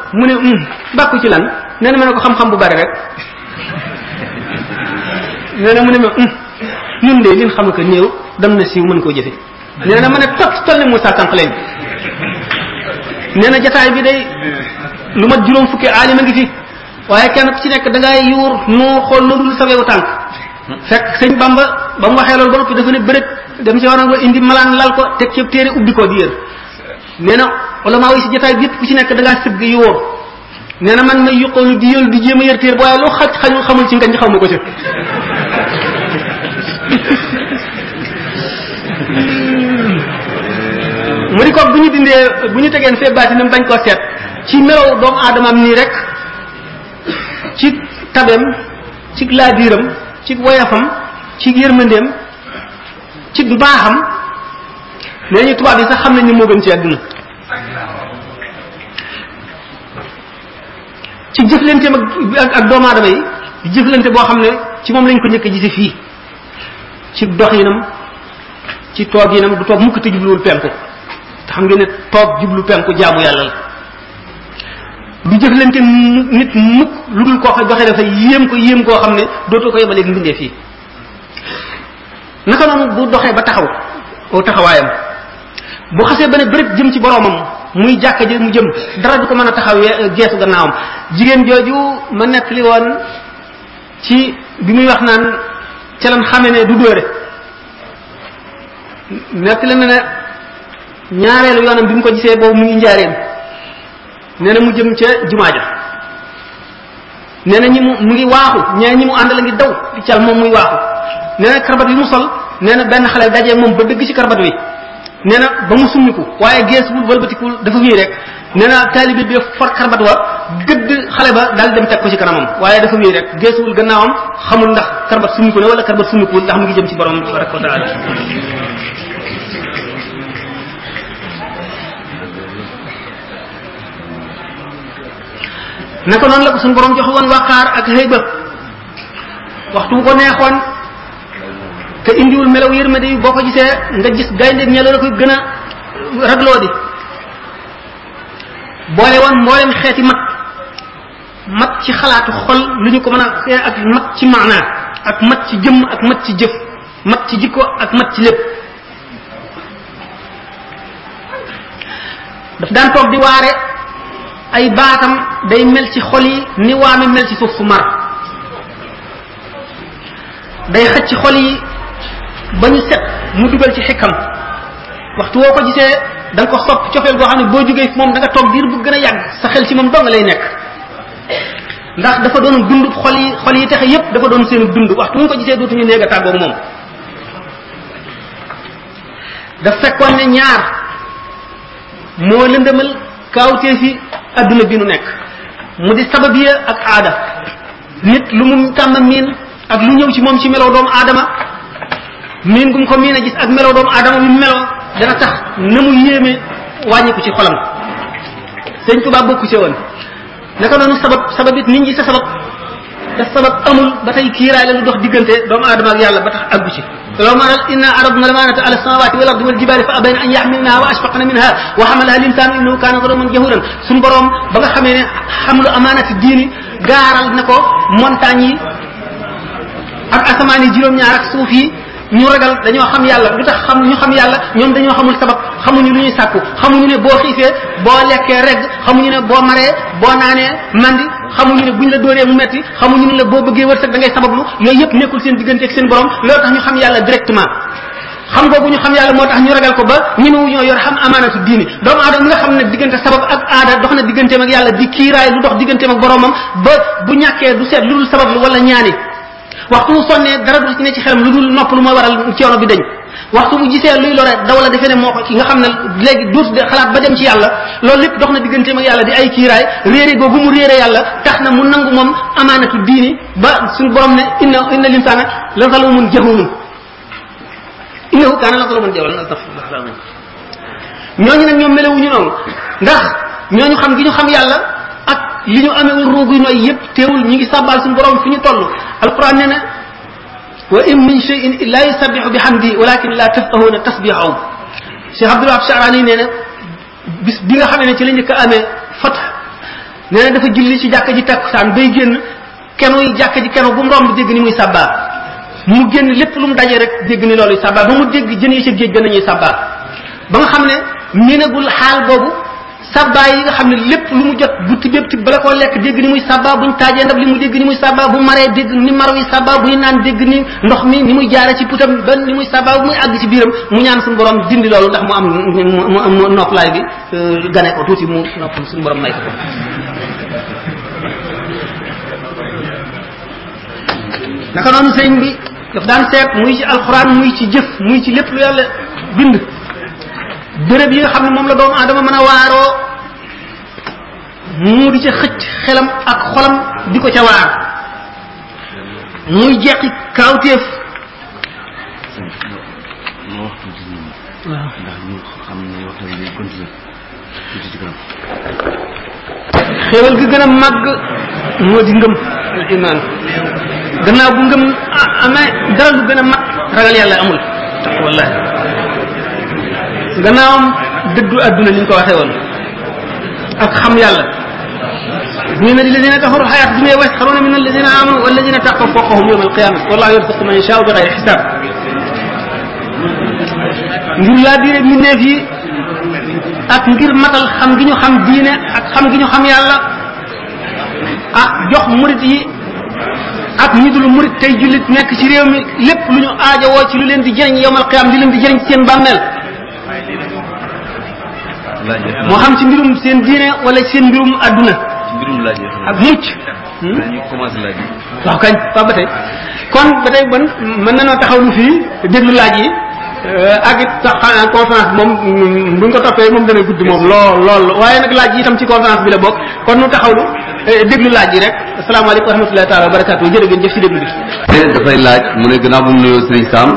mu ne bàkku ci lan nee na ma ne ko xam-xam bu bari rek nee na mu ne ma ñun de liñ xam ko néew dem na siiw mën koo jëfe nee na ma ne tot toll ni Moussa Sànq leen nee na jataay bi day lu mat juróom fukki aalima ngi fi waaye kenn ku ci nekk da ngay yuur noo xool noo dul sawewu tànk fekk sëñ Bamba ba mu waxee loolu ba noppi dafa ne bërët dem ci wanag wa indi malaan lal ko teg ci téere ubbi ko di yër nee na ulama yi si jotaay bi yëpp ku ci nekk da ngaa sëgg yu wóor nee na man may yuqoonu di yël di jéem a yër téere waaye loo xaj xañu xamul ci ngañ xaw ma ko ci mu di ko bu ñu dindee bu ñu tegeen fee baati nam bañ koo seet ci melow doomu aadamaam nii rek ci tabeem ci laabiiram ci woyafam ci yërmandeem ci mbaaxam nee ñu tubaab yi sax xam nañ ni moo gën ci àdduna ci jëflanteem ak ak doomu aadama yi jëflante boo xam ne ci moom lañ ko njëkk a gise fii ci doxinam ci tooginam du toog mukk te jubluwul penku te xam ngeen ne toog jublu penku jaamu yàlla la du jëflante nit mukk lu dul koo xam doxee dafa yéem ko yéem koo xam ne dootoo ko yemaleeg mbindee fii naka noonu bu doxee ba taxaw aw taxawaayam bu xasee ba ne bërit jëm ci boroomam muy jàkka ji mu jëm dara du ko mën a taxaw geesu gannaawam jigéen jooju ma nekk li woon ci bi muy wax naan ca lan xame ne du dóore nekk la ne ne ñaareelu yoonam bi mu ko gisee boobu mu ngi njaareem nee na mu jëm ca jumaa ja nee na ñi mu mu ngi waaxu ñee ñi mu àndal a ngi daw di cal moom muy waaxu nee na karbat bi mu sol nee na benn xale dajee moom ba dëgg ci karbat wi nee na ba mu summiku waaye geesuwul walbatikul dafa wii rek nee na taalibe bi for karbat wa gëdd xale ba daal dem teg ko ci kanamam waaye dafa wii rek geesuwul gannaawam xamul ndax karbat summiku ne wala karbat summikuwul ndax mu ngi jëm ci borom tabaraka wa taala naka noonu la ko suñu borom joxe woon waqaar ak xëyba waxtu bu ko neexoon te indiwul melaw yërmande yi boo ko gisee nga gis gaynde ñelo la koy gën a ragloo di boole woon mboolem xeeti mat mat ci xalaatu xol lu ñu ko mën a xee ak mat ci maanaa ak mat ci jëmm ak mat ci jëf mat ci jikko ak mat ci lépp daf daan toog di waare ay baatam day mel ci xol yi ni waame mel ci suuf su mar day xëcc ci xol yi ba ñu set mu dugal ci xikam waxtu woo ko gisee da nga ko sopp cofeel goo xam ne boo jógee moom da nga toog diir bu gën a yàgg sa xel ci moom dong lay nekk ndax dafa doon dund xol yi xol yi texe yépp dafa doon seen dund waxtu mu ko gisee dootuñu néeg a tàggoog moom daf fekkoon ne ñaar moo lëndëmal kaawtee fi adduna bi nu nekk mu di sababiya ak aada nit lu mu tàmm miin ak lu ñëw ci moom ci meloo doomu aadama miin gum ko miin a gis ak meloo doomu aadama mu meloo dana tax na mu yéeme wàññiku ci xolam sëñ Tuubaa bokku ci woon naka noonu sabab sabab it nit ñi sa sabab te sabab amul ba tey kiiraay la lu dox diggante doomu aadama ak yàlla ba tax àggu ci loolu maanaam inna aradna lamanata ala samawati wal ardi wal jibali fa abayna an yaxmilnaha wa ashfaqna minha wa xamalaha linsanu innahu kana zaluman jahulan suñu borom ba nga xamee ne xamlu amaanati diini gaaral na ko montagne yi ak asamaan yi juróom-ñaar ak suuf yi ñu ragal dañoo xam yàlla lu tax xam ñu xam yàlla ñoom dañoo xamul sabab xamuñu lu ñuy sàkku xamuñu ne boo xiifee boo lekkee regg xamuñu ne boo maree boo naanee mandi xamuñu ne buñ la dóoree mu metti xamuñu ne la boo bëggee wërsëg da ngay sabablu yooyu yëpp nekkul seen diggante ak seen borom loolu tax ñu xam yàlla directement xam googu ñu xam yàlla moo tax ñu ragal ko ba ñemewu ñoo yor xam amaanatu diini doomu aadama mi nga xam ne diggante sabab ak aada dox na digganteem ak yàlla di kiiraay lu dox digganteem ak boromam ba bu ñàkkee du seet lu dul sabab lu wala ñaani waxtu mu sonnee dara du ci ne ci xelam lu dul nopp lu mooy waral coono bi dañ waxtu bu gisee luy lore daw la defee ne moo ko ki nga xam ne léegi duut de xalaat ba dem ci yàlla loolu lépp dox na digganteem ak yàlla di ay kiiraay réere googu mu réere yàlla tax na mu nangu moom amaanatu diini ba suñu borom ne inna inna linsaana la zalumun jahulun innahu kaana la zaluman jahulan astaghfirullah ñooñu nag ñoom melewuñu noonu ndax ñooñu xam gi ñu xam yàlla ak li ñu amewul ruugu yi nooy yépp teewul ñi ngi sàbbaal suñu borom fi ñu toll alquran nee na wa in min cheyin la yusabixu bi hamdi walakin la tafqahuna tasbixahum cheikh abdul wahab charani nee na bis bi nga xamee ne ci la njëkk a amee fat nee na dafa julli ci jàkka ji takkusaan bay génn kenu yi jàkka ji kenu bu mu romb dégg ni muy sabbaa mu génn lépp lu mu daje rek dégg ni loolu sabbaa ba mu dégg jën yi ci géej gën nañuy sabbaa ba nga xam ne miinagul xaal boobu sabbaa yi nga xam ne lépp lu mu jot butti bépp ti bala koo lekk dégg ni muy sabbaa buñ taajee ndab li mu dégg ni muy sabbaa bu maree dégg ni mar wi sabbaa buy naan dégg ni ndox mi ni muy jaare ci putam ba ni muy sabbaa bu muy àgg ci biiram mu ñaan suñu borom dindi loolu ndax mu am mu am noppalaay bi gane ko tuuti mu nopp suñu borom may ko naka noonu sëñ bi daf daan seet muy ci alxuraan muy ci jëf muy ci lépp lu yàlla bind béréb yi nga xam ne moom la doomu aadama mën a waaroo mu di ca xëcc xelam ak xolam di ko ca waar muy jeqi kaawteef ma wax tuuti nit ñi waaw ndax ñu xam ne waxtaan bi day continuer tuuti ci kanam xéewal gi gën a màgg moo di ngëm al iman gannaaw bu ngëm a- amee dara lu gën a mag ragal yàlla amul wallahi gannaawam dëddu adduna ni ñu ko waxee woon ak xam yàlla زين للذين كفروا الحياة الدنيا ويسخرون من الذين آمنوا والذين تقوا فوقهم يوم القيامة والله يرزق من يشاء بغير حساب ngir laa diine mbindeef yi ak ngir matal xam gi ñu xam diine ak xam gi ñu xam yàlla ah jox murit yi ak ñi dul murit tey jullit nekk ci réew mi lépp lu ñu aajowoo ci lu leen di jëriñ yowmal qiyaam di leen di jëriñ ci seen bàmmeel laaj yi moo xam ci mbirum seen diine wala ci seen mbirum adduna ci mbirum laaj yi ak mucc xanaa ñu commencé laaj yi waaw kañ waaw ba tey kon ba tey ban mën nañoo taxaw lu fii déglu laaj yi euh, ak it sax xanaa conférence bi moom mm, buñ ko toppee moom dana gudd moom lool lool waaye nag laaj yi itam ci conférence bi la bokk kon nu taxawlu eh, déglu laaj yi rek asalaamaaleykum wa rahmatullahi taala wa barakatu jërë ngeen jëf ci déglu bi déedéet dafay laaj mu ne gannaaw bu mu nuyoo Serigne Sam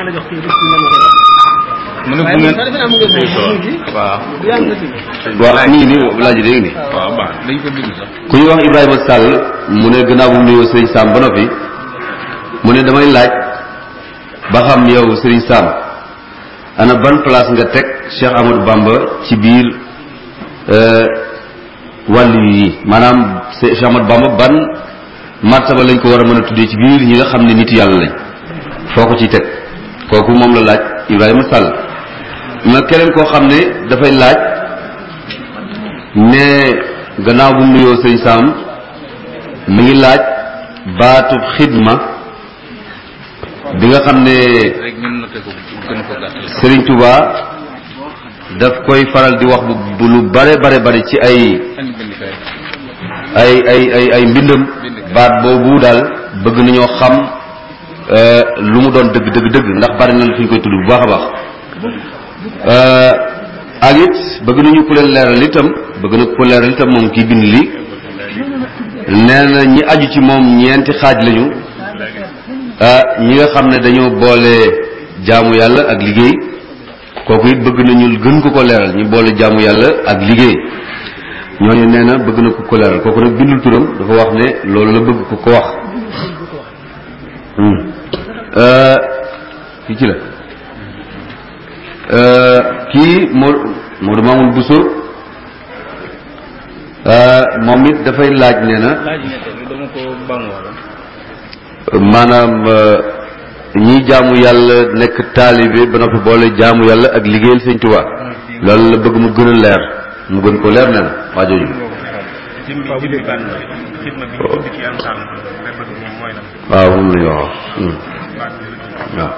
mu ne bu ngeen waaw waaw nii nii laaj yi dégg ni waaw baax dañ ko bind sax ku ñuy wax Ibrahima Sall mu ne gannaaw bu mu nuyoo Serigne Sam ba noppi mu ne damay laaj ba xam yow Serigne Sam ana ban place nga teg Cheikh Amadou Bamba ci biir euh, wàllu yi maanaam Cheikh Amadou Bamba ban martaba lañ ko war a mën a tuddee ci biir ñi nga xam ne nit yàlla lañ foo ko ciy teg kooku moom la laaj Ibrahima Sall ma keneen koo xam ne dafay laaj ne gannaaw bu mu nuyoo sëñ Sam mi ngi laaj baatub xidma bi nga xam ne rek ñun noté ko gën ko gàttal Serigne Touba daf koy faral di wax bu bu lu bare bare bari ci ay andi bind kay ay ay ay ay mbindam baat boobu daal bëgg nañoo xam euh, lu mu doon dëgg dëgg dëgg ndax bari na fi ñu koy tudd bu baax a baax Euh, ak it bëgg nañu ku leen leeral itam bëgg na ku leeral itam moom kii bind li nee na ñi aju ci moom ñeenti xaaj lañu ah ñi nga xam ne dañoo boole jaamu yàlla ak liggéey kooku it bëgg nañu gën ko ko leeral ñi boole jaamu yàlla ak liggéey ñooñu nee na bëgg na ko ko leeral kooku nag bindul turam dafa wax ne loolu la bëgg ko ko wax Hmm. Euh, kii ci la Euh, kii moo Modou Mamoun Bousso euh, moom it dafay laaj nee na laaj yi ne dama ko bang wala maanaam euh, ñi jaamu yàlla nekk taalibe ba noppi boole jaamu yàlla ak liggéeyal sëñ Tuubaa loolu la bëgg mu gën a leer mu gën ko leer nee na waa jooju waaw moom la ñu wax hmm. waaw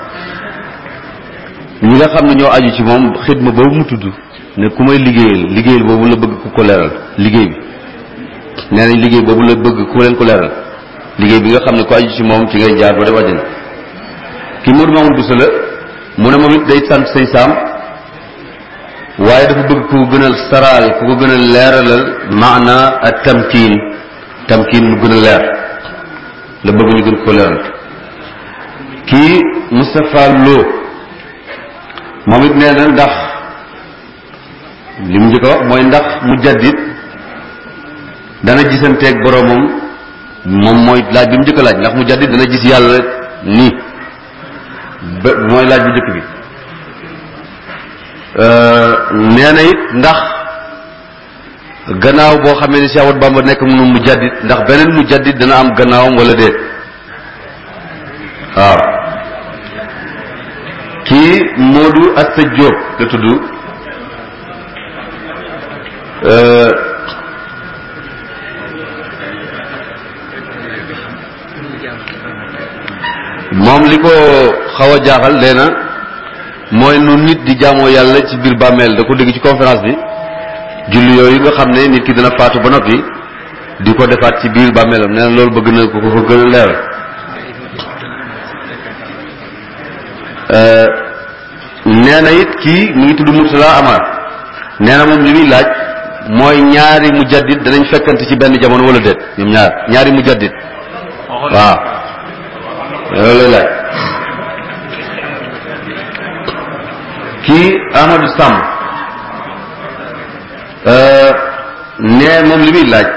ñi nga xam ne ñoo aju ci moom xidma boobu mu tudd ne ku may liggéeyal liggéeyal boobu la bëgg ku ko leeral liggéey bi nee nañ liggéey boobu la bëgg ku leen ko leeral liggéey bi nga xam ne ku aju ci moom ci ngay jaar ba dem àjjana kii Modou Mamoun Bousso la mu ne moom it day sant sëñ Saam waaye dafa bëgg ku ko gën a saraal ku ko gën a leeralal maana ak tamkiin tamkiin mu gën a leer la bëgg ñu gën ko leeral kii Moustapha Lo moom it nee na ndax li mu njëkk a wax mooy ndax mu jaddit dana gisanteeg boroomam moom mooy laaj bi mu njëkk a laaj ndax mu jaddit dana gis yàlla nii ba mooy laaj bu njëkk bi nee na it ndax gannaaw boo xamee ni Cheikh Ahmadou Bamba nekk nu mu jaddit ndax beneen mu jaddit dana am gannaawam wala déet waaw kii Modou Asta Diop la tudd euh, moom li ko xaw a jaaxal nee na mooy nu nit di jaamoo yàlla ci biir bàmmeel da ko dégg ci conférence bi julli yooyu nga xam ne nit ki dana faatu ba noppi di ko defaat ci biir bàmmeelam nee na loolu bëgg na ko ko gën a leeral Euh, nee na it kii mu ngi tudd Murtala Amar nee na moom li muy laaj mooy ñaari mujaddid danañ fekkante ci benn jamono wala déet ñoom ñaar ñaari mujaddid waaw loolu lay laaj kii Ahmadou Samb euh, nee moom li muy laaj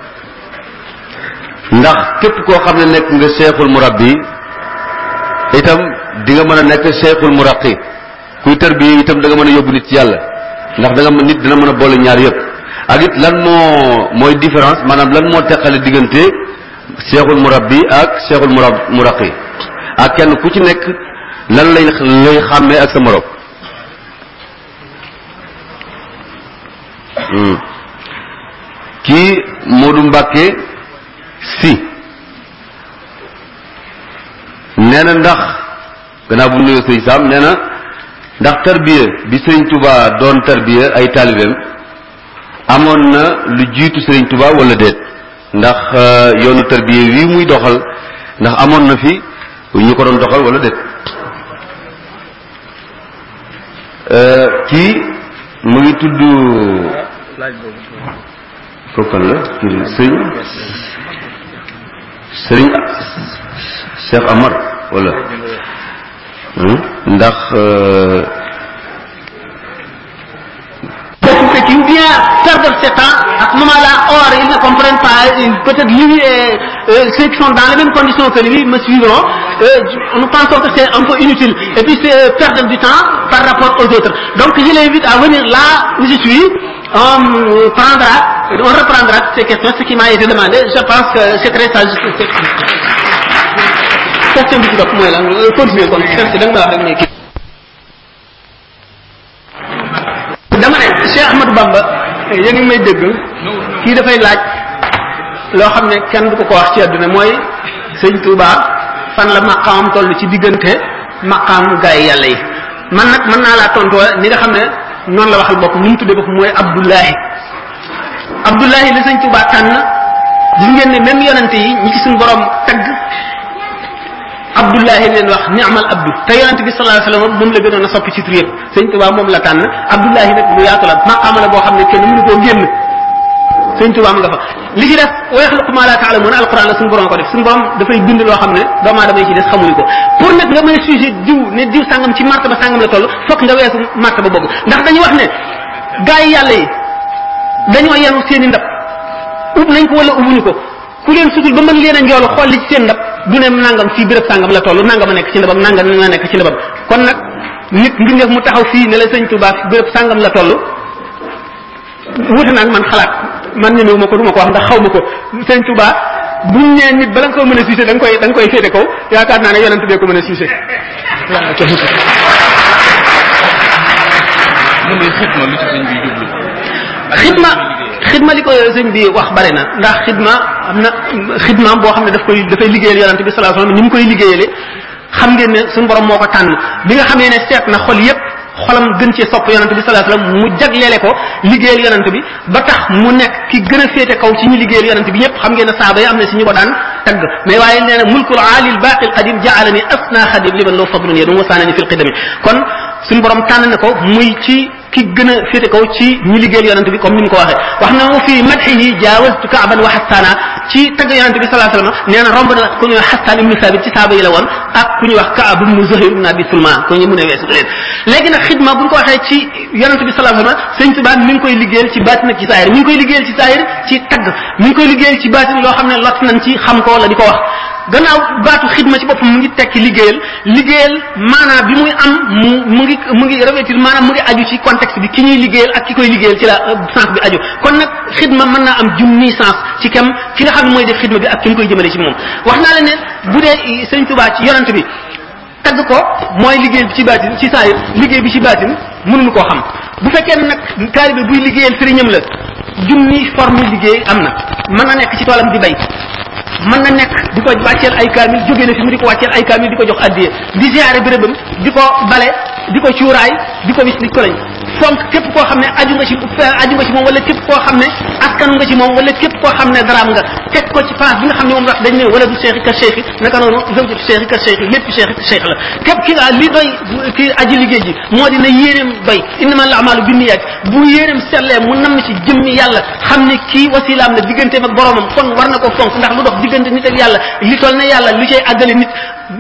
ndax képp koo xam ne nekk nga seexul murabbi itam di nga mën a nekk cheikhul muraqi kuy tarbiya itam da nga mën a yóbbu nit ci yàlla ndax da nga nit dina mën a boole ñaar yëpp ak it lan moo mooy différence maanaam lan moo teqale diggante cheikhul murabbi ak cheikhul murab muraqi ak kenn ku ci nekk lan lay lay xàmmee ak sa morom hmm. kii Modou Mbacke si nee na ndax gannaaw bu nuyoo sëñ Sam nee na ndax tarbiya bi sëriñ Touba doon tarbiya ay taalibeem amoon na lu jiitu sëriñ Touba wala déet ndax yoonu tarbiya wi muy doxal ndax amoon na fi ñu ko doon doxal wala déet kii mu ngi tudd laaj boobu kooku kan la kii sëñ sëriñ Cheikh Amar wala ndax beaucoup fait ou bien perdre ses temps à ce moment-là or ils ne comprennent pas ils- peut-être lui et euh, ceux qui sont dans les mêmes conditions que lui me suivront euh, nous pensons que c'est un peu inutile et puis c'est euh, perdre du temps par rapport aux autres donc je l'invite à venir là où je suis on euh, prendra on reprendra ces questions ce qui m'a été demandé je pense que c'est très sage question bi ci topp mooy lan continuer kon merci da nga ma wax rek ne kii dama ne Cheikh Ahmadou Bamba yéen ngi may dégg kii dafay laaj loo xam ne kenn du ko ko wax ci àdduna mooy sëñ Touba fan la maqaamam toll ci diggante maqaamu gaa yi yàlla yi man nag mën naa laa tontoo ni nga xam ne noonu la waxal bopp ni mu tuddee bopp mooy Abdullahi Abdullahi la sëñ Touba tànn gis ngeen ne même yonente yi ñi ci suñu borom tagg Abdullahi leen wax ni'mal abdu te yonente bi sallallahu alayhi wasallam moom la gënoon a soppi ci tur yëpp sëñ Tuba moom la tànn Abdullahi nag lu yaatu la maqaama la boo xam ne kenn mënu koo génn sëñ Tuba mu nga fa li ci def wa yaxluqu ma la ta'lamun alquran la suñu borom ko def suñu borom dafay bind loo xam ne doomu aadama yi ci des xamuñu ko pour nag nga mën a sujet diw ne diw sàngam ci martaba sàngam la toll fokk nga weesu martaba boobu ndax dañuy wax ne gaa yi yàlla yi dañoo yenu seen i ndab ub nañ ko wala ubuñu ko ku leen sutul ba mën leen a njoolu xool li ci seen ndab du ne nangam fii béréb sàngam la toll nangam a nekk ci ndabam nangam na nekk ci ndabam kon nag nit mbindeef mu taxaw fii ne la sëñ Touba fi béréb sàngam la toll wuute naag man xalaat man ñemewu ma ko du ma ko wax ndax xaw ma ko sëñ Touba buñ nee nit bala nga ko mën a sucé da nga koy da nga koy féete kaw yaakaar naa ne yonent bee ko mën a sucé mu ne xitma lu ci sëñ bi jublu xidma xidma li ko sëñ bi wax bari na ndax xidma am na xidmaam boo xam ne daf koy dafay liggéeyal yonante bi sallallahu alayhi wasallam ni mu koy liggéeyale xam ngeen ne suñu borom moo ko tànn bi nga xamee ne seet na xol yépp xolam gën cee sopp yonante bi sallallahu alayhi wasallam mu jagleele ko liggéeyal yonante bi ba tax mu nekk ki gën a féete kaw ci ñu liggéeyal yonante bi ñëpp xam ngeen ne saaba yi am na si ñu ko daan tagg mais waaye nee na mulkul aalil baaqi al qadim ja'alani asna xadim liman law fadlun yadum wasaanani fil qidami kon suñu borom tànn na ko muy ci ki gën a féete kaw ci ñi liggéeyal yonante bi comme ni mu ko waxee wax na fi madhihi jaawaztu kaaban wa xastaana ci tagg yonante bi sallallahu alayhi wasallam nee na romb na ku ñuy xastaan ibnu sabit ci saaba yi la woon ak ku ñuy wax Kaab ibn Zuhayr ibn Abi Sulman ko ñu mun a weesu leen léegi nag xidma bu ñu ko waxee ci yonente bi sallallahu alayhi wasallam sëñ Tuubaa mi ngi koy liggéeyal ci baatin ak ci saahir mi ngi koy liggéeyal ci saahir ci tagg mi ngi koy liggéeyal ci baatin loo xam ne lot nañ ci xam ko wala di ko wax gannaaw baatu xidma ci boppam mu ngi tekki liggéeyal liggéeyal maanaam bi muy am mu mu ngi mu ngi revêtir maanaam mu ngi aju ci contexte bi ki ñuy liggéeyal ak ki koy liggéeyal ci la sens bi aju kon nag xidma mën naa am junni sens ci kem ki nga xam ne mooy def xidma bi ak ki mu koy jëmale ci moom wax naa la ne bu dee sëñ Tuubaa ci yonent bi tagg ko mooy liggéey bi ci baatin ci saayir liggéey bi ci baatin mënuñu koo xam bu fekkee ne nag taalibe buy liggéeyal sëriñam la junni forme liggéey am na mën na nekk ci toolam di bay mën na nekk di ko wàcceel ay kaamil jóge na fi mu di ko wàcceel ay kaamil di ko jox addiye di ziare bérébam di ko bale di ko cuuraay di ko wis di ko lañ fonk képp koo xam ne aju nga ci aju nga ci moom wala képp koo xam ne askanu nga ci moom wala képp koo xam ne daraam nga teg ko ci place bi nga xam ne moom wax dañ ne wala du cheikh ka cheikh naka noonu zawjatu cheikh ka cheikh lépp cheikh cheikh la képp ki nga li doy ki aji liggéey ji moo di na yéeneem doy innama al amalu binniyat bu yéeneem sellee mu nam ci jëmmi yàlla xam ne kii wasilaam la digganteem ak boromam kon war na ko fonk ndax lu dox diggante nit ak yàlla li toll ne yàlla li cay àggale nit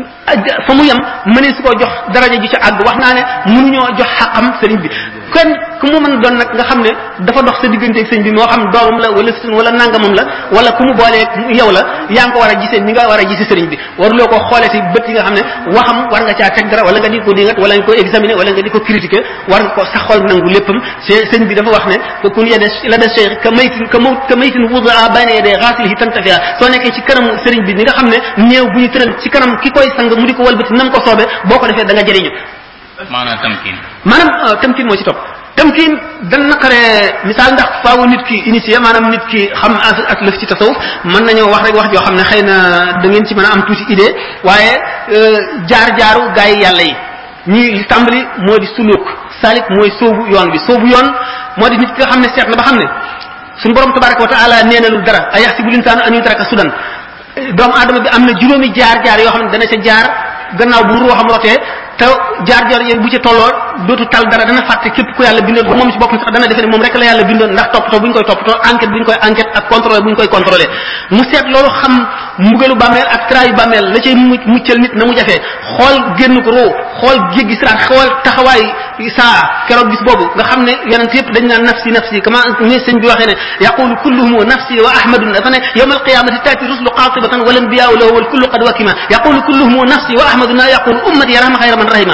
fa mu yem mënee su ko jox daraja ji ci àgg wax naa ne mënuñoo jox xaqam sëriñ bi kon ku mu mën doon nag nga xam ne dafa dox sa digganteeg sëñ bi moo xam doomam la wala wala nangamam la wala ku mu boolee yow la yaa ngi ko war a gisee ni nga war a gisee sëriñ bi waruloo ko xoolee si bët yi nga xam ne waxam war nga caa teg dara wala nga di ko dingat wala nga ko examiner wala nga di ko critiquer war nga ko sa xol nangu léppam sëñ bi dafa wax ne que kun yede la de cheikh ka maytin ka maw ka maytin wudaa bayna yedee xaasilihi tantafia soo nekkee ci kanam sëriñ bi ni nga xam ne néew bu ñu tëral ci kanam ki koy sang mu di ko walbati nam ko soobee boo ko defee da nga jëriñu maanaam tamkin maanaam tamkin moo ci topp tamkin dan naqaree misaal ndax faawu nit ki initié maanaam nit ki xam ak lëf ci tasawuf mën nañoo wax rek wax joo xam ne xëy na da ngeen ci mën a am tuuti idée waaye jaar-jaaru gaa yi yàlla yi ñi tàmbali moo di suluk salik mooy soobu yoon bi soobu yoon moo di nit ki nga xam ne seet na ba xam ne suñu borom tabaraka wa taala neenalul dara ayaxsibu linsaanu an yutraka sudan doomu aadama bi am na juróomi jaar-jaar yoo xam ne dana ca jaar gannaaw bu ruuxam rotee te jaar-jaar yooyu bu ci tolloo dootu tal dara dana fàtte képp ku yàlla bindoon ba moom ci boppam sax dana defe ne moom rek la yàlla bindoon ndax toppatoo bu ñu koy toppatoo enquête bu ñu koy enquête ak contrôlé bu ñu koy contrôlé mu seet loolu xam mbugalu bàmmeel ak trayu bàmmeel la cay mu muccal nit na mu jafee xool génn ko roo xool jéggi siraat xool taxawaay saa keroog bis boobu nga xam ne yonent yëpp dañ naan nafsi nafsi kama ni sëñ bi waxee ne yaqulu kulluhum nafsi wa ahmadu dafa ne yawma alqiyamati taati rusulu qatibatan wal anbiya'u lahu wal kullu qad wakima yaqulu kulluhum nafsi wa ahmadu na yaqulu ummati yarhama khayra man rahima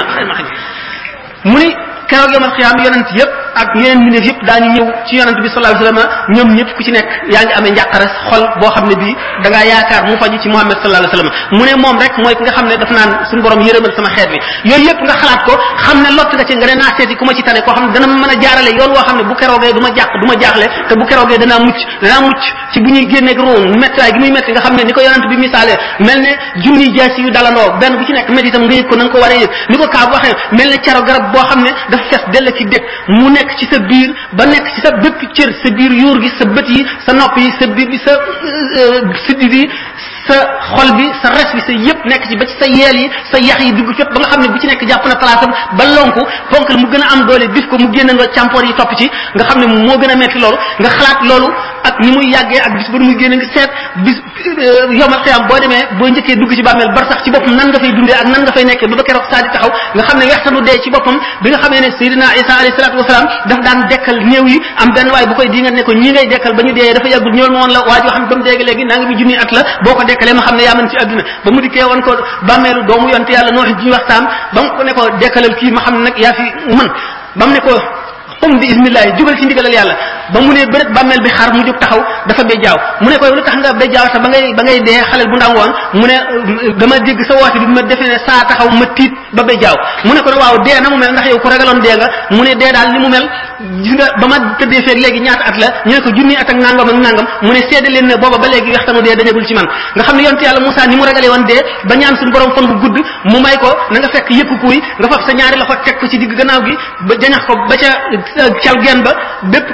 mu ni keroog yomal xiyaam yonent yëpp ak yeneen mbindeef yëpp daañu ñëw ci yonent bi sallallahu alayhi wasallam ñoom ñëpp ku ci nekk yaa ngi amee njàqare xol boo xam ne bii da ngaa yaakaar mu faju ci Muhammad sallallahu alayhi wasallam mu ne moom rek mooy ki nga xam ne daf naan suñu borom yërëmal sama xeet bi yooyu yëpp nga xalaat ko xam ne lott nga ci nga ne naa seeti ku ma ci tane koo xam ne dana mën a jaarale yoon woo xam ne bu keroogee du ma jàq du ma jaaxle te bu keroogee danaa mucc danaa mucc ci bu ñuy génneeg róom méttiwaay gi muy métti nga xam ne ni ko yonent bi misaale mel ne junni jaasi yu dalandoo benn bu ci nekk métti itam nga yëg ko na nga ko war a yëg ni ko kaab waxee mel ne caro garab boo xam ne dafa fees dell ki dëkk mu nekk ci sa biir ba nekk ci sa bépp cër sa biir yuur gi sa bët yi sa nopp yi sa biir bi sa siddi bi sa xol bi sa res bi sa yëpp nekk ci ba ci sa yeel yi sa yax yi dugg fépp ba nga xam ne bu ci nekk jàpp na place am ba lonku ponkal mu gën a am doole bif ko mu génn nga càmpoor yi topp ci nga xam ne moo gën a metti loolu nga xalaat loolu ak ni muy yàggee ak bis ba muy génn nga seet bis yomal xiyam boo demee boo njëkkee dugg ci bàmmeel bar sax ci boppam nan nga fay dundee ak nan nga fay nekkee ba ba keroog saa di taxaw nga xam ne wextanu dee ci boppam bi nga xamee ne Seydina Isa alayhi salatu wasalaam daf daan dekkal néew yi am benn waay bu koy di nga ne ko ñi ngay dekkal ba ñu dee dafa yàggul ñëwal ma woon la waa joo xam ne ba mu dégg léegi naa ngi mi junni at la boo ko dekkalee ma xam ne yaa mën ci àdduna ba mu dikkee woon ko bàmmeelu doomu yonte yàlla nooxi ji ñu waxtaan ba mu ko ne ko dekkalal kii ma xam ne nag yaa fi mën ba mu ne ko um bi ismillahi jugal ci ndigalal yàlla ba mu ne bërët bàmmeel bi xar mu jóg taxaw dafa bejjaaw mu ne ko lu tax nga bejjaaw te ba ngay ba ngay dee xalel bu ndaw woon mu ne dama dégg sa woote bi ma defee ne saa taxaw ma tiit ba bejjaaw mu ne ko ne waaw dee na mu mel ndax yow ku ragaloon dee nga mu ne dee daal ni mu mel gis nga ba ma tëddee feeg léegi ñaata at la ñu ne ko junni at ak nangam ak nangam mu ne seede leen ne booba ba léegi waxtanu dee dañagul ci man nga xam ne yonte yàlla Moussa ni mu ragalee woon dee ba ñaan suñu borom fan bu gudd mu may ko na nga fekk yëpp kuy nga fab sa ñaari loxo teg ko ci digg gannaaw gi ba jañax ko ba ca cal geen ba bépp karaw boo xam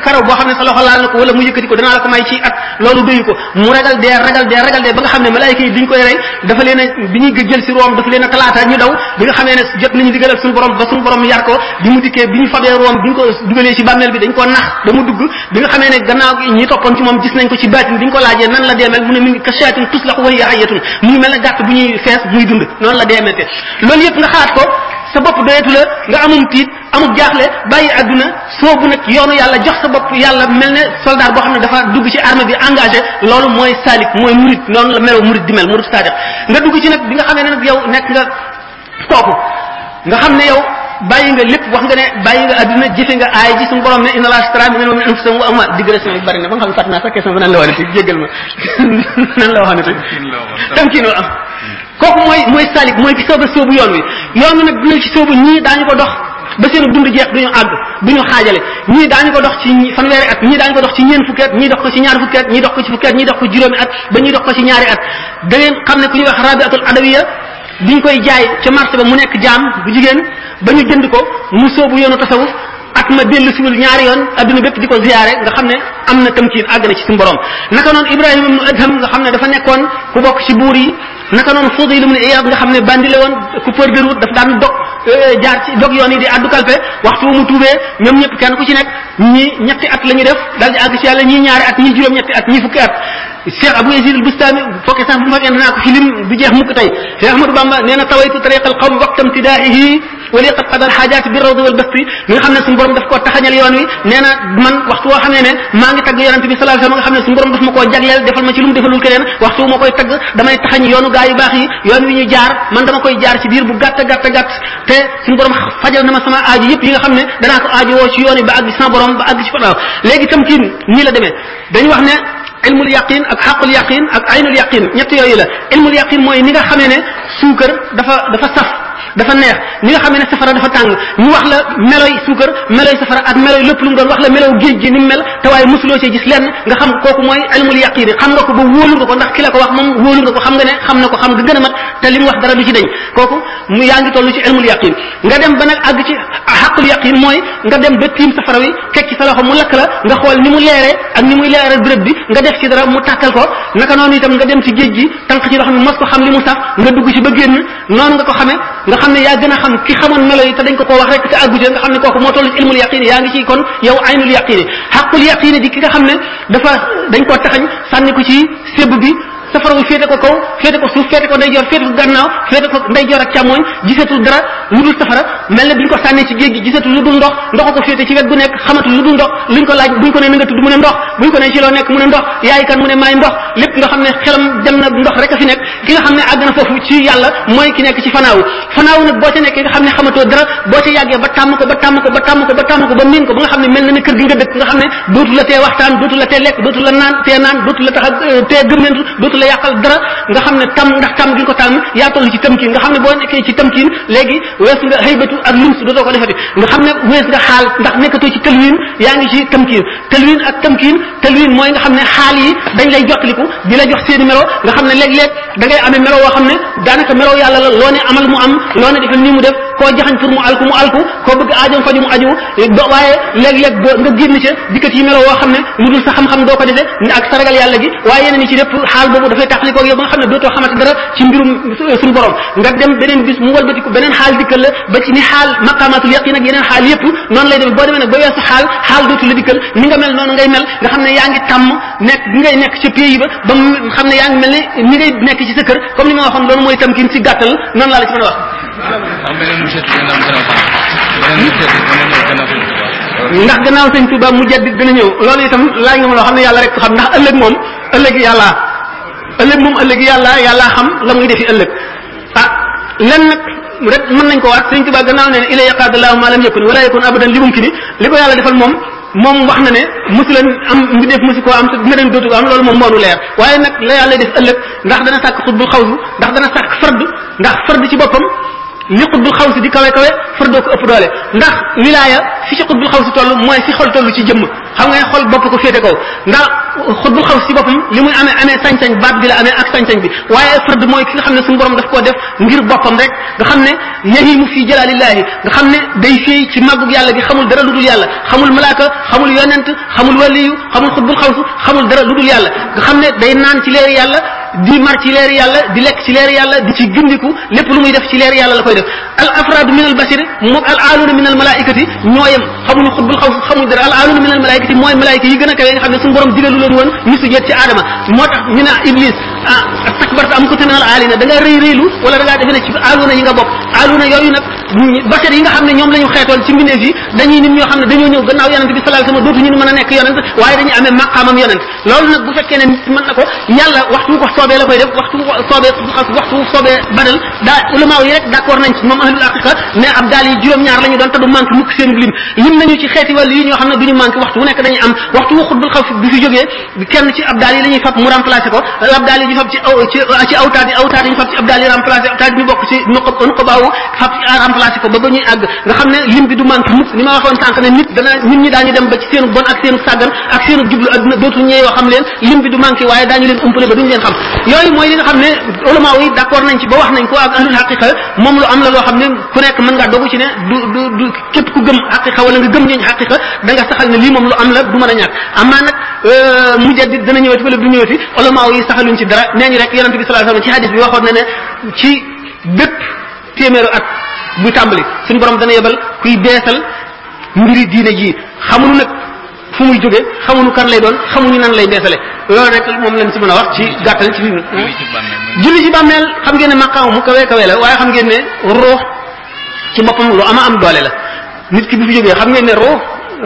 xam ne sa loxo laal na ko wala mu yëkkati ko danaa la ko may ci at loolu doyu ko mu ragal dee ragal dee ragal dee ba nga xam ne malaayika yi duñ koy rey dafa leen a bi ñuy jël si room dafa leen a talaata ñu daw bi nga xamee ne jot nañu digal ak suñu borom ba suñu borom yar ko bi mu dikkee bi ñu fabee room bi ñu ko dugalee ci bàmmeel bi dañ ko nax ba mu dugg bi nga xamee ne gannaaw gi ñi toppoon ci moom gis nañ ko ci baatin bi ñu ko laajee nan la deemel mu ne mi ngi kashaatin tuslax wa hiya hayyatun mu ngi mel ne gàtt bu ñuy fees muy dund noonu la deemete loolu yëpp nga xalaat ko sa bopp doyetu la nga amum tiit amul jaaxle bàyyi àdduna soobu nag yoonu yàlla jox sa bopp yàlla mel ne soldat boo xam ne dafa dugg ci armée bi engagé loolu mooy salik mooy murid noonu la meloo murid di mel murid sadiq nga dugg ci nag bi nga xamee ne nag yow nekk nga kooku nga xam ne yow bàyyi nga lépp wax nga ne bàyyi nga àdduna jëfe nga aay ji suñu borom ne inna allaha ashtara minal mu'minina anfusahum wa amwalahum digression yi bari na ba nga xam ne fàtt naa sax question bi nan la waxati jéggal ma nan la waxati tamkiin am kooku mooy mooy salik mooy ki sooba soobu yoon wi yoon wi nag dina ci soobu ñii daañu ko dox ba seen dund jeex duñu àgg duñu xaajale ñii daañu ko dox ci fanweeri at ñii daañu ko dox ci ñeen fukki at ñii dox ko ci ñaar fukki at ñii dox ko ci fukki at ñii dox ko juróomi at ba ñii dox ko ci ñaari at da ngeen xam ne ku ñuy wax rabiatul adawiya biñ koy jaay ca marché ba mu nekk jaam bu jigéen ba ñu jënd ko mu soobu yoonu tasawuf at ma dellu siwul ñaari yoon adduna bépp di ko ziyaare nga xam ne am na tamkiin àgg na ci suñu borom naka noonu ibrahima ibnu adham nga xam ne dafa nekkoon ku bokk ci buur yi naka noonu Fudayl ibn Iyad nga xam ne bandi la woon ku peur de route daf daan dog jaar ci dog yoon yi di addu kalpe waxtu mu tuubee ñoom ñëpp kenn ku ci nekk ñi ñetti at la ñu def dal di àgg ci yàlla ñii ñaari at ñii juróom ñetti at ñii fukki at Cheikh Abou Yazid al-Bustami fokkee sax bu ma fekkee naa ko fi lim du jeex mukk tey Cheikh Ahmadou Bamba nee na tawaytu tariqa al qawm waqta imtidaahihi wa li qad qadal xaajaati bi rawdi wal basti mi nga xam ne suñu borom daf koo taxañal yoon wi nee na man waxtu woo xam ne ne maa ngi tagg yonente bi sallallahu alayhi wasallam nga xam ne suñu borom daf ma koo jagleel defal ma ci lu mu defalul keneen waxtu wu ma koy tagg damay taxañ yoonu gaa yu baax yi yoon wi ñu jaar man dama koy jaar ci diir bu gàtt gàtt gàtt te suñu borom fajal na ma sama aajo yëpp yi nga xam ne danaa ko aajo woo ci yoon yi ba àgg ci sama borom ba àgg ci fataaw léegi tam kii nii la demee dañu wax ne ilmul yaqin ak xaqul yaqin ak aynul yaqin ñett yooyu la ilmul yaqin mooy ni nga xamee ne suukar dafa dafa saf dafa neex ni nga xamee ne safara dafa tàng ñu wax la meloy suukar meloy safara ak meloy lépp lu mu doon wax la melow géej gi ni mu mel te waaye mosuloo see gis lenn nga xam kooku mooy ilmul yaqin xam nga ko ba wóolu nga ko ndax ki la ko wax moom wóolu nga ko xam nga ne xam na ko xam nga gën a mat te li mu wax dara du ci dañ kooku mu yaa ngi toll ci ilmul yaqin nga dem ba nag àgg ci xaqul yaqin mooy nga dem ba tiim safara wi teg ci sa loxo mu lakk la nga xool ni mu leeree ak ni muy leeree béréb bi nga def ci dara mu tàkkal ko naka noonu itam nga dem ci géej gi tànk ci loo xam ne mos ko xam li mu saf nga dugg ci ba génn noonu nga ko xamee nga xam ne yaa gën a xam ki xamoon melo yi te dañ ko koo wax rek te àggu ci nga xam ne kooku moo toll ci ilmul yaqini yaa ngi ci kon yow aynul yaqini xaqul yaqini di ki nga xam ne dafa dañ koo taxañ sànni ko ci sébb bi safara wi féete ko kaw féete ko suuf féete ko ndeyjoor féete ko gannaaw féete ko ndeyjoor ak càmmooñ gisatul dara lu dul safara mel ne biñ ko sànnee ci géej gi gisatul lu dul ndox ndox ko féete ci wet gu nekk xamatul lu dul ndox luñ ko laaj buñ ko ne na nga tudd mu ne ndox buñ ko ne ci loo nekk mu ne ndox yaay kan mu ne maay ndox lépp nga xam ne xelam dem na ndox rek a fi nekk ki nga xam ne àgg na foofu ci yàlla mooy ki nekk ci fanaawu fanaawu nag boo ca nekkee nga xam ne xamatoo dara boo ca yàggee ba tàmm ko ba tàmm ko ba tàmm ko ba tàmm ko ba miin ko ba nga xam ne mel na ne kër gi nga dëkk nga xam ne dootu la tee waxtaan dootu la tee lekk dootu la naan tee naan dootu la tax a tee gëmmentu dootu la yàqal dara nga xam ne tam ndax tam gi nga ko tàmm yaa toll ci tamkiin nga xam ne boo nekkee ci tamkiin léegi wees nga xëybatu ak lums dootoo ko defati nga xam ne wees nga xaal ndax nekkatoo ci tëlwin yaa ngi ci tamkiin tëlwin ak tamkiin tëlwin mooy nga xam ne xaal yi dañ lay jottaliku di la jox seeni melo nga xam ne léeg-léeg da ngay amee melo woo xam ne daanaka melo yàlla la loo ne amal mu am loo ne defal nii mu def koo jaxañ pour mu alku mu alku koo bëgg aajoom faju mu aju do waaye léeg-léeg boo nga génn ca dikkat yi melo woo xam ne lu dul sa xam-xam doo ko defee ak saragal yàlla gi waaye yeneen yi ci lépp xaal boobu dafay taxalikoo ak yow ba nga xam ne dootoo xamante dara ci mbirum suñu borom nga dem beneen bis mu walbatiku beneen xaal dikkal la ba ci ni xaal maqamatul yaqin ak yeneen xaal yépp noonu lay demee boo demee nag ba weesu xaal xaal dootu la dikkal ni nga mel noonu ngay mel nga xam ne yaa ngi tàmm nekk bi ngay nekk ca pays ba ba mu xam ne yaa ngi mel ne ni ngay nekk ci sa kër comme ni ma waxoon loolu mooy tamkin ci gàttal noonu laa la ci mën a wax am beneen monsieur Touré ndax gën a xam beneen monsieur Touré dana ñëw gën a xam ndax gannaaw sëñ Touba mu jaddit dina ñëw loolu itam laaj nga ma loo xam ne yàlla rek ko xam ndax ëllëg moom ëllëg yàlla ëllëg moom ëllëg yàlla yàlla xam la muy defi ëllëg ah len nag rek mën nañ ko waat sëñ Touba gannaaw ne ila yaqadallahu ma lam yakun wala yakun abadan li mumkini li ko yàlla defal moom moom wax na ne mosu leen am mbi def mosu koo am te dina leen dootu ko am loolu moom moonu leer waaye nag la yàlla def ëllëg ndax dana sàkk xutbul xawsu ndax dana sàkk fard ndax fard ci boppam li xutbul xaw si di kawe kawe fardoo ko ëpp doole ndax wilaaya fi ci xutbul xaw si toll mooy fi xol toll ci jëmm xam nga ne xol bopp ko féete kaw ndax xutbul xaw si ci boppam li muy amee amee sañ-sañ baat bi la amee ak sañ-sañ bi waaye fard mooy ki nga xam ne suñu borom daf koo def ngir boppam rek nga xam ne yahimu fi jalalillahi nga xam ne day fii ci màggug yàlla gi xamul dara lu dul yàlla xamul malaaka xamul yonent xamul waliyu xamul xutbul xawsu xamul dara lu dul yàlla nga xam ne day naan ci leeri yàlla di mar ci leeri yàlla di lekk ci leeri yàlla di ci gindiku lépp lu muy def ci leeri yàlla la koy def al afradu min al bashir moom al aaluna min al malaikati ñooyam xamuñu xutbul xawsu xamuñ dara al aaluna min al malaikati mooy malaayika yi gën a kawe nga xam ne suñu borom digalu leen woon ñu sujjóot ci aadama moo tax ñu ne iblis ah astakbarta am ko te al aalina da nga rëy rëylu wala da ngaa defe ne ci aaluna yi nga bokk aaluna yooyu nag bashar yi nga xam ne ñoom la ñu xeetoon ci mbindeef yi dañuy nit ñoo xam ne dañoo ñëw gannaaw yonent bi sallallahu alayhi wasallam dootu ñu mën a nekk yonent waaye dañuy amee maqaamam yonent loolu nag bu fekkee ne nit mën na ko yàlla waxtu ko soobee la koy def waxtu soobee waxtu soobee badal daa ulama yi rek d'accord nañ ci moom ahlul haqiqa ne ab daal yi juróom-ñaar la ñu doon te du manque mukk seen lim lim nañu ci xeeti wàll yi ñoo xam ne du ñu manque waxtu wu nekk dañuy am waxtu wu xutbul xaw bi fi jógee kenn ci ab daal yi la ñuy fab mu remplacer ko ab daal yi ñu fab ci ci ci awtaat yi awtaat yi ñu fab ci ab daal yi remplacer awtaat yi ñu bokk ci nuqab nuqabaawu fab ci remplacer ko ba ba ñuy àgg nga xam ne lim bi du manque mukk ni ma waxoon tànk ne nit dana nit ñi daañu dem ba ci seenu bon ak seenu sàggan ak seenu jublu adduna dootu ñeeyoo xam leen lim bi du manqué waaye daañu leen umpale ba duñu leen xam yooyu mooy li nga xam ne ulama yi d'accord nañ ci ba wax nañ ko ak ahlul haqiqa moom lu am la loo xam ne ku nekk mën ngaa dogu ci ne du du du képp ku gëm haqiqa wala nga gëm ñooñ haqiqa da nga saxal ne lii moom lu am la du mën a ñàkk amaa nag mujaddid dana ñëwati wala du ñëwati ulama yi saxaluñ ci dara nee ñu rek yonente bi sallallahu alayhi wasallam ci hadis bi waxoon na ne ci bépp téeméeru at buy tàmbali suñu borom dana yebal kuy beesal mbiri diine ji xamuñu nag fu muy jóge xamuñu kan lay doon xamuñu nan lay beesale loolu rek moom lañ ci mën a wax ci gàttal ci biir julli ci bàmmeel xam ngeen ne maqaam mu kawe kawe la waaye xam ngeen ne ruux ci boppam lu ama am doole la nit ki bu fi jógee xam ngeen ne ruux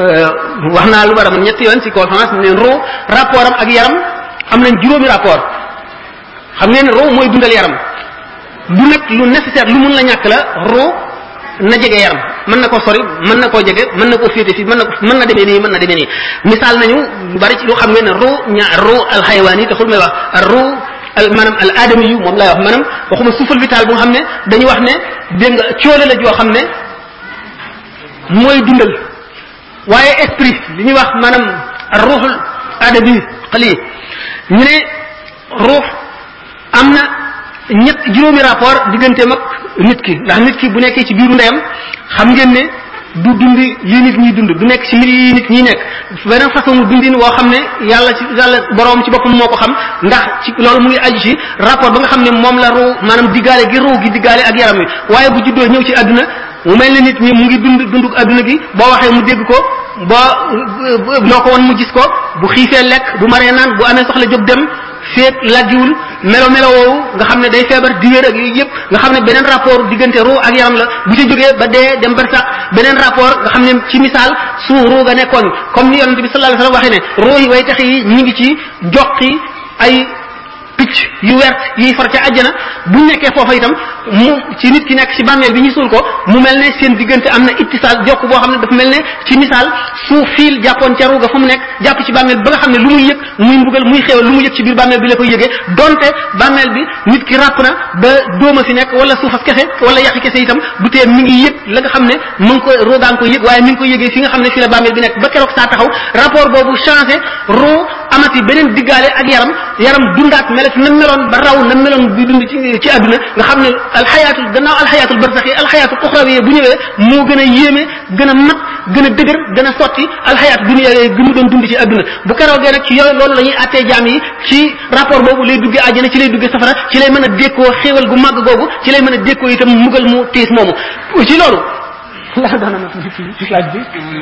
wax naa lu bara man ñetti yoon ci conférence ne ruux rapport am ak yaram am nañ juróomi rapport xam ngeen ne ruux mooy dundal yaram du nag lu nécessaire lu mun la ñàkk la ruux na jege yaram mën na koo sori mën na koo jege mën na koo féete fii mën na ko mën na demee nii mën na demee nii misaal nañu lu bari ci lu xam ngeen ne ruu ña ruu alxayawaan yi taxul may wax ruu al maanaam al aadami yu moom lay wax maanaam waxuma souffle vital bu nga xam ne dañuy wax ne dégg nga coole la joo xam ne mooy dundal waaye esprit li ñuy wax maanaam ruuxul aadami xali ñu ne ruux am na ñett juróomi rapport digganteem ak nit ki ndax nit ki bu nekkee ci biiru ndeyam xam ngeen ne du dund yi nit ñi dund du nekk ci mbir yi nit ñi nekk beneen façon mu dundin woo xam ne yàlla ci yàlla boroom ci boppam moo ko xam ndax ci loolu mu ngi aju ci rapport ba nga xam ne moom la ruu maanaam diggaale gi ruu gi diggaale ak yaram wi waaye bu juddoo ñëw ci àdduna mu mel ne nit ñi mu ngi dund dunduk àdduna gi boo waxee mu dégg ko boo noo ko woon mu gis ko bu xiifee lekk bu maree naan bu amee soxla jóg dem féet laggiwul melo melo woowu nga xam ne day feebar di wér ak yooyu yëpp nga xam ne beneen rapport diggante ruu ak yaram la bu ci jógee ba dee dem bar sax beneen rapport nga xam ne ci misaal su ruu ga nekkoon comme ni yonente bi sallallahu alayhi wasallam waxee ne ruu yi way tax yi ñi ngi ci joqi ay picc yu wert yuy far ca àjjana bu nekkee foofa itam mu ci nit ki nekk ci bàmmeel bi ñu suul ko mu mel ne seen diggante am na ittisaal jokk boo xam ne dafa mel ne ci misaal su fiil jàppoon ca ruuga fu mu nekk jàpp ci bàmmeel bi ba nga xam ne lu muy yëg muy mbugal muy xéewal lu mu yëg ci biir bàmmeel bi la koy yëgee donte bàmmeel bi nit ki ràpp na ba dóoma fi nekk wala suufas kese wala yaxi kese itam du tee mi ngi yëg la nga xam ne mu ngi koy ruugaa ngi koy yëg waaye mi ngi koy yëgee fi nga xam ne fi la bàmmeel bi nekk ba keroog saa taxaw rapport boobu changé ruu amati beneen diggaale ak yaram yaram dundaat melet na meloon ba raw na meloon bi dund ci ci àdduna nga xam ne alxayaatul gannaaw alxayaatul barsaxi alxayaatul uxrawi bu ñëwee moo gën a yéeme gën a mat gën a dëgër gën a sotti alxayaat dunya yooyu gi mu doon dund ci àdduna bu keroogee nag ci yooyu loolu la ñuy attee jaam yi ci rapport boobu lay duggee àjjana ci lay duggee safara ci lay mën a dékkoo xéewal gu màgg googu ci lay mën a dékkoo itam mugal mu tiis moomu ci loolu la doona ma ci laaj bi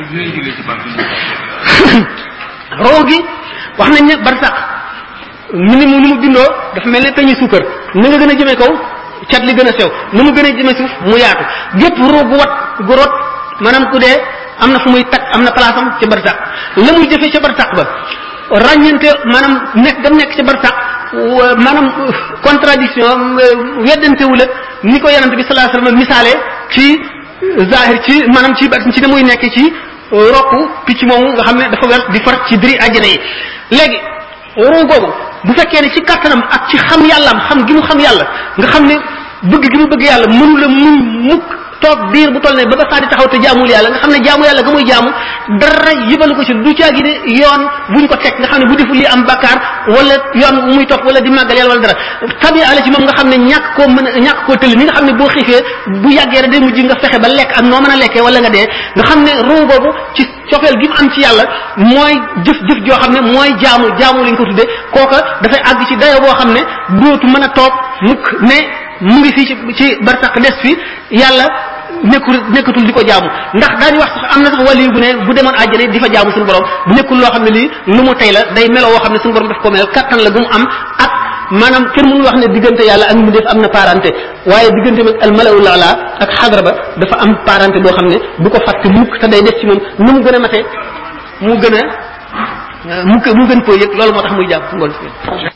roo gi wax nañ ne barsax ni mu ni mu bindoo dafa mel ne peñu suukar ni nga gën a jëmee kaw cat li gën a sew ni mu gën a jëmee suuf mu yaatu gépp roo gu wat gu rot maanaam ku dee am na fu muy tag am na place am ca barsax la muy jëfee ca barsax ba ràññante maanaam nekk gam nekk ca barsax maanaam contradiction weddantewul ak ni ko yonante bi sallallahu alayhi wasallam misaale ci zahir ci maanaam ci ci ne muy nekk ci rokku picc moomu nga xam ne dafa wer di far ci diri àjjana yi léegi ruu googu bu fekkee ne ci kattanam ak ci xam yàllaam xam gi mu xam yàlla nga xam ne bëgg gi mu bëgg yàlla mënu la muñ mukk toog diir bu toll ne ba ba saa di taxaw te jaamul yàlla nga xam ne jaamu yàlla ga muy jaamu dara yëbalu ko ci du caagi ne yoon buñ ko teg nga xam ne bu deful li am bakkaar wala yoon bu muy topp wala di màggal yàlla wala dara tabi ala ci moom nga xam ne ñàkk koo mën a ñàkk koo tëli ni nga xam ne boo xiifee bu yàggee rek day mujj nga fexe ba lekk ak noo mën a lekkee wala nga dee nga xam ne ruu boobu ci cofeel gi mu am ci yàlla mooy jëf jëf joo xam ne mooy jaamu jaamu lañ ko tudde kooka dafay àgg ci dayo boo xam ne dootu mën a toog mukk ne mu ngi fii ci ci barsax des fi yàlla nekkul nekkatul di ko jaamu ndax daañu wax sax am na sax wàllu bu ne bu demoon àjjana di fa jaamu suñu borom bu nekkul loo xam ne lii lu mu tey la day melo woo xam ne suñu borom daf ko mel kattan la gu mu am ak maanaam kenn mënul wax ne diggante yàlla ak mu def am na parenté waaye diggante mag al malaul ala ak xadra ba dafa am parenté boo xam ne du ko fàtte mukk te day def ci moom nu mu gën a mate mu gën a mu mu gën koo yëg loolu moo tax muy jàpp ngoon si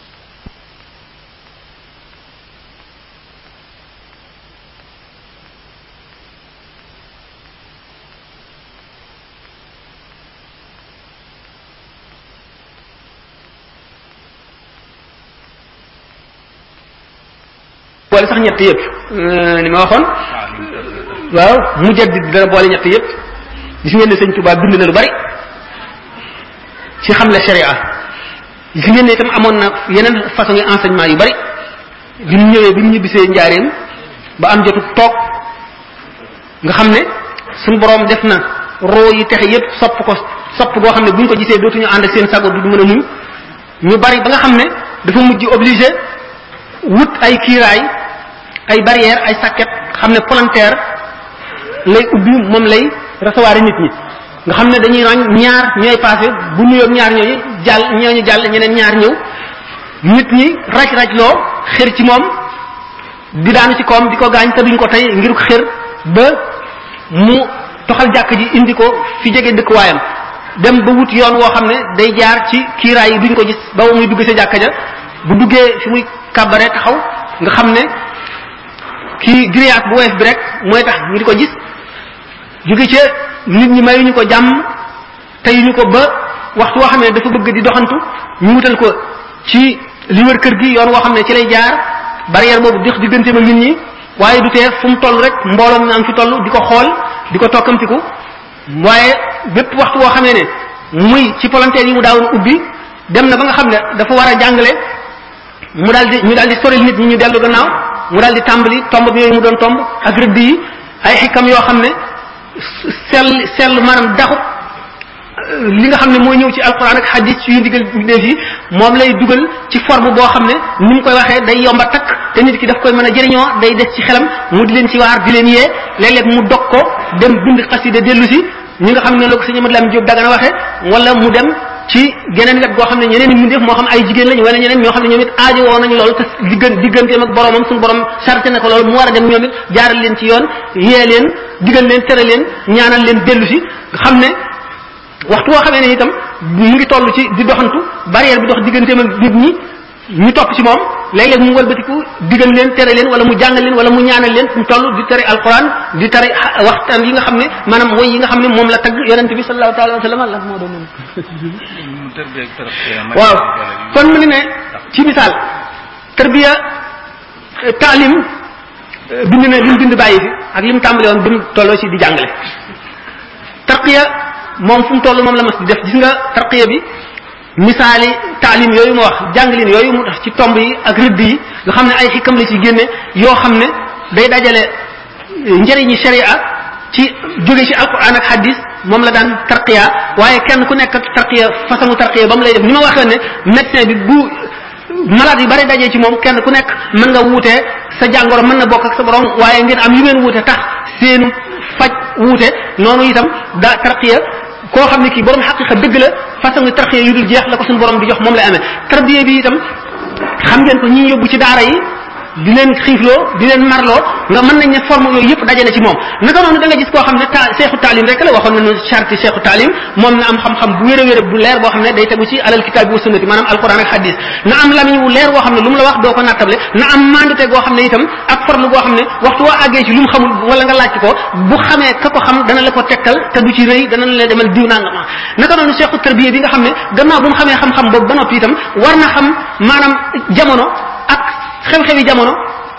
boole sax ñett yëpp ni ma waxoon waaw mu jaddid dana boole ñett yëpp gis ngeen ne sëñ Touba bind na lu bari ci xam la sharia gis ngeen ne itam amoon na yeneen façon yi enseignement yu bari bi mu ñëwee bi mu ñibbisee njaareem ba am jotu toog nga xam ne suñu borom def na roo yi texe yëpp sopp ko sopp goo xam ne buñ ko gisee dootuñu ànd ak seen sago du mën a muñ ñu bari ba nga xam ne dafa mujj obligé wut ay kiiraay ay barrière ay sàkket xam ne volontaire lay ubbi moom lay recevoir nit ñi nga xam ne dañuy ràññ ñaar ñooy passé bu nuyoog ñaar ñooñu jàll ñooñu jàll ñeneen ñaar ñëw nit ñi raj raj loo xër ci moom di daanu ci koom di ko gaañ te duñ ko tey ngir xër ba mu toxal jàkk ji indi ko fi jege dëkkuwaayam dem ba wut yoon woo xam ne day jaar ci kiiraay yi duñ ko gis ba muy dugg sa jàkka ja bu duggee fi muy kàbbaree taxaw nga xam ne kii grillage bu woyof bi rek mooy tax ñu di ko gis jóge ca nit ñi mayuñu ko jàmm teyuñu ko ba waxtu woo xam ne dafa bëgg di doxantu ñu wutal ko ci li wër kër gi yoon woo xam ne ci lay jaar barrière boobu dox digganteem ak nit ñi waaye du tee fu mu toll rek mbooloo mi am fi toll di ko xool di ko tokkamtiku waaye bépp waxtu woo xamee ne muy ci volontaire yi mu daawoon ubbi dem na ba nga xam ne dafa war a jàngale mu daal di ñu daal di soril nit ñi ñu dellu gannaaw mu daal di tàmbali tomb bi yooyu mu doon tomb ak rëdd yi ay xikam yoo xam ne sell sell maanaam daxut li nga xam ne mooy ñëw ci alquran ak hadis ci yu ndigal def yi moom lay dugal ci forme boo xam ne ni mu koy waxee day yomba takk te nit ki daf koy mën a jëriñoo day des ci xelam mu di leen ci waar di leen yee léeg-léeg mu dog ko dem bind xasida dellu si ñi nga xam ne la ko sëñ Amadou Lam Diop dagana waxee wala mu dem ci geneen wet goo xam ne ñeneen ñi mu def moo xam ay jigéen lañ wala ñeneen ñoo xam ne ñoom it aajo woo nañu loolu te diggan digganteem ak boromam suñu borom charté na ko loolu mu war a dem ñoom it jaaral leen ci yoon yee leen digal leen tere leen ñaanal leen dellu si nga xam ne waxtu woo xamee ne itam mu ngi toll ci di doxantu barrière bi dox digganteem ak nit ñi ñu topp ci moom léeg-léeg mu wëlbatiku digal leen tere leen wala mu jàngal leen wala mu ñaanal leen mu toll di tere alquran di tere waxtaan yi nga xam ne maanaam woy yi nga xam ne moom la tagg yonente bi sallallahu taala wa sallam la moo doon waaw kon mu ni ne ci misaal tarbiya taalim bind na li mu bind bàyyi fi ak li mu tàmbale woon bi mu tolloo ci di jàngale tarqiya moom fu mu toll moom la mas di def gis nga tarqiya bi misaali taalim yooyu ma wax jàngalin yooyu mu tax ci tomb yi ak rëdd yi nga xam ne ay xikam la ci génne yoo xam ne day dajale njëriñi sharia ci jóge ci alquran ak hadis moom la daan tarqiya waaye kenn ku nekk tarqiya façon tarqiya ba mu lay def ni ma waxee ne médecin bi bu malade yu bari dajee ci moom kenn ku nekk mën nga wuute sa jàngoro mën na bokk ak sa borom waaye ngeen am yu ngeen wuute tax seenu faj wuute noonu itam da tarqiya koo xam ne kii borom xaqiqa dëgg la façon nga tarxiya yu dul jeex la ko suñu borom di jox moom lay amee tarbiya bi itam xam ngeen ko ñi yóbbu ci daara yi di leen xiifloo di leen marloo nga mën nañ ne forme yooyu yëpp dajale ci moom naka noonu da nga gis koo xam ne ta seexu taalim rek la waxoon nañu charte seexu taalim moom na am xam-xam bu wér a wér bu leer boo xam ne day tegu ci alal kitaab bi wa sunnati maanaam alquran ak hadis na am lamiñ wu leer boo xam ne lu mu la wax doo ko nattable na am mandute goo xam ne itam ak farlu goo xam ne waxtu woo àggee ci lu mu xamul wala nga laaj ko bu xamee ka ko xam dana la ko tekkal te du ci rëy dana la demal diw nanga ma naka noonu seexu tarbiya bi nga xam ne gannaaw bu mu xamee xam-xam boobu ba noppi itam war na xam maanaam jamono ak xew-xewi jamono ak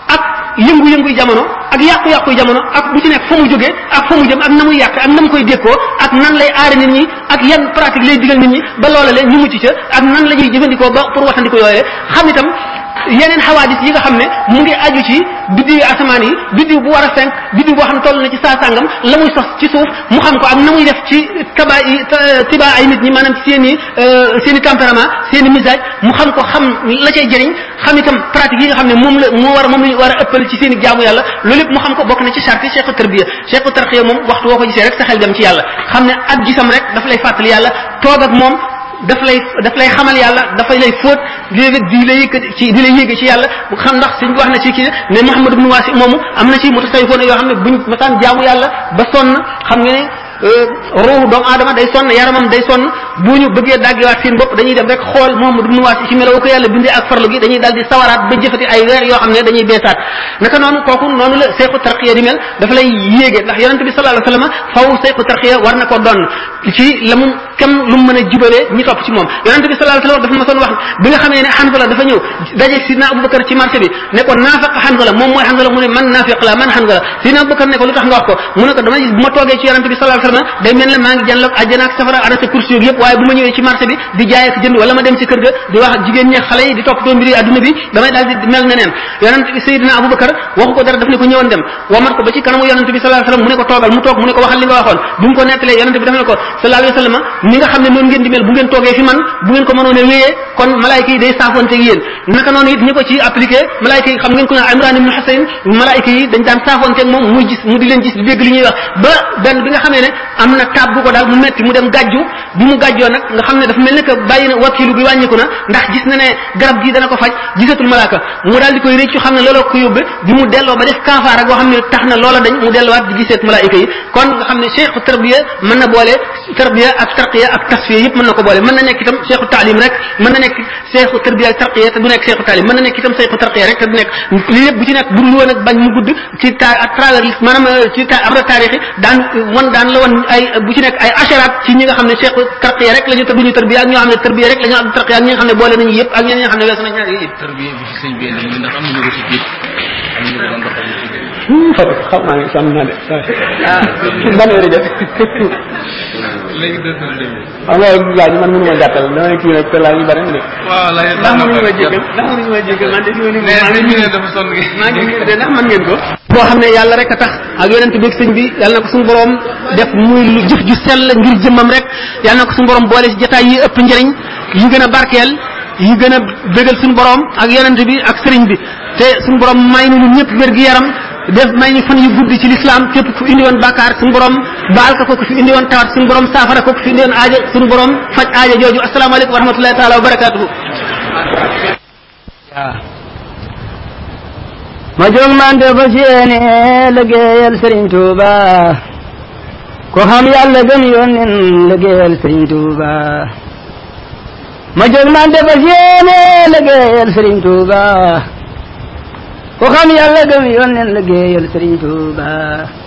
yëngu-yëngu jamono ak yàqu-yàqu jamono ak bu ci nekk fa mu jógee ak fa mu jëm ak na muy yàq ak na mu koy dékkoo ak nan lay aare nit ñi ak yan pratique lay digal nit ñi ba loola le ñu mucc ca ak nan la ñuy jëfandikoo ba pour watandiko yooyee xam itam yeneen xawaadis yi nga xam ne mu ngi aju ci biddiw yi asamaan yi biddiw bu war a fenk biddiw boo xam ne toll na ci saa sàngam la muy sos ci suuf mu xam ko ak na muy def ci taba yi tiba ay nit ñi maanaam ci seen i seen i tempérament seen i misage mu xam ko xam la cay jëriñ xam itam pratique yi nga xam ne moom la moo war a moom la ñu war a ëppal ci seen i jaamu yàlla loolu lépp mu xam ko bokk na ci charte cheikhu tarbiya cheikhu tarqiya moom waxtu woo ko gisee rek sa xel dem ci yàlla xam ne ak gisam rek daf lay fàttali yàlla toog ak moom daf lay daf lay xamal yàlla dafay lay fóot léeg-léeg di la yëkkati ci di la yéege ci yàlla bu xam ndax suñ wax na ci kii ne Muhammad ibn Wasi moomu am na ci mutasawwifoon yoo xam ne buñ masaan jaamu yàlla ba sonn xam nga ne ruuhu doomu aadama day sonn yaramam day sonn bu ñu bëggee daggiwaat seen bopp dañuy dem rek xool Muhammad ibn Wasi ci melaw ko yàlla bindee ak farlu gi dañuy daal di sawaraat ba jëfati ay weer yoo xam ne dañuy beesaat naka noonu kooku noonu la seexu tarqiya di mel dafa lay yéege ndax yonente bi sallallahu alayhi wasallam faw seexu tarqiya war na ko donn ci la mu kem lu mu mën a jubalee ñi topp ci moom yonente bi sallallahu alayhi wasallam dafa ma soon wax bi nga xamee ne Hanzala dafa ñëw daje sidna Abubakar ci marché bi ne ko naafaq Hanzala moom mooy Hanzala mu ne man naafiq la man Hanzala sidna Abubakar ne ko lu tax nga wax ko mu ne ko dama gis bu ma toogee ci yonente bi sallallahu alayhi wasallam day mel ne maa ngi jànloog àjjana ak safara ana sa kursi yëpp waaye bu ma ñëwee ci marché bi di jaay ak jënd wala ma dem ci kër ga di wax ak jigéen ñi xale yi di toppatoo mbiri adduna bi damay daal di mel neneen yonente bi Seydina Abubakar waxu ko dara daf ne ko ñëwoon dem wamat ko ba ci kanamu yonente bi sallallahu alayhi wasallam mu ne ko toogal mu toog mu ne ko waxal li nga waxoon bu mu ko nettalee yonente bi daf ne ko sallallahu alayhi wasallam ni nga xam ne noonu ngeen di mel bu ngeen toogee fi man bu ngeen ko mënoon a wéyee kon malaayika yi day saafonte ak yéen naka noonu it ñi ko ci appliqué malaayika yi xam ngeen ko ne Imran ibn Husayn malaayika yi dañ daan saafonte ak moom muy gis mu di leen gis di dégg li ñuy wax ba benn bi nga xamee ne am na taab bu ko daal mu metti mu dem gàjju bi mu gàjjoo nag nga xam ne dafa mel ne que bàyyi na wakilu bi wàññiku na ndax gis na ne garab gi dana ko faj gisatul malaaka mu daal di koy réccu xam ne looloo ko yóbbe bi mu delloo ba def kaafaara goo xam ne tax na loola dañ mu delluwaat di giseet malaayika yi kon nga xam ne cheikhu tarbiya mën na boole tarbiya ak tarqiya ak tasfiya yëpp mën na ko boole mën na nekk itam cheikhu taalim rek mën na nekk cheikhu tarbiya ak tarqiya te du nekk cheikhu taalim mën na nekk itam cheikhu tarqiya rek te du nekk lii lépp bu ci nekk bu dul woon ak bañ mu gudd ci ta à travers maanaam ci ta abra taarix yi daan wan daan la wan ay bu ci nekk ay asharaat ci ñi nga xam ne cheikhu tarqiya rek la ñu duñu tarbiya ak ñoo xam ne tarbiya rek la ñu am tarqiya ak ñi nga xam ne boole nañu yëpp ak ñeneen ñi nga xam ne weesu nañ ñaar yëpp tarbiya bi ci sëñ bi indi ndax am nañu ko ci jiit am nañu ko doon doxal ci jiit Fatou xam naa ne sàmm naa de ah ban heure jot léegi deux heures demi xam nga laaj man mënu ma gàttal damay kii rek te laaj yu bari mu de waaw lay ndax mënuñu ma jéggal ndax mënuñu ma jéggal man de fi ma ni mais dañ ñu ne dafa sonn gi maa ngi nii de ndax mën ngeen ko boo xam ne yàlla rek a tax ak yonent bi ak sëñ bi yàlla na ko suñu borom def muy lu jëf ju sell ngir jëmmam rek yàlla na ko suñu borom boole ci jotaay yi ëpp njëriñ yi gën a barkeel yi gën a bégal suñu borom ak yonent bi ak sëriñ bi te suñu borom may nu ñun ñëpp wér gi yaram def may ñu fan yu guddi ci lislaam képp ku indi woon bàkkaar suñu borom baal ko ko fi indi woon tawat suñu borom saafara ko fi indi woon aajo suñu borom faj aajo jooju asalaamaaleykum wa rahmatullahi taala wa barakaatuhu ma jóg man de fas yéene liggéeyal Sëriñ Tuuba ko xam yàlla gëm yónneen liggéeyal Sëriñ Tuuba ma jóg man de fas yéene liggéeyal Sëriñ Tuuba ko xam yàlla gëm yónneen liggéeyal Sëriñ Tuuba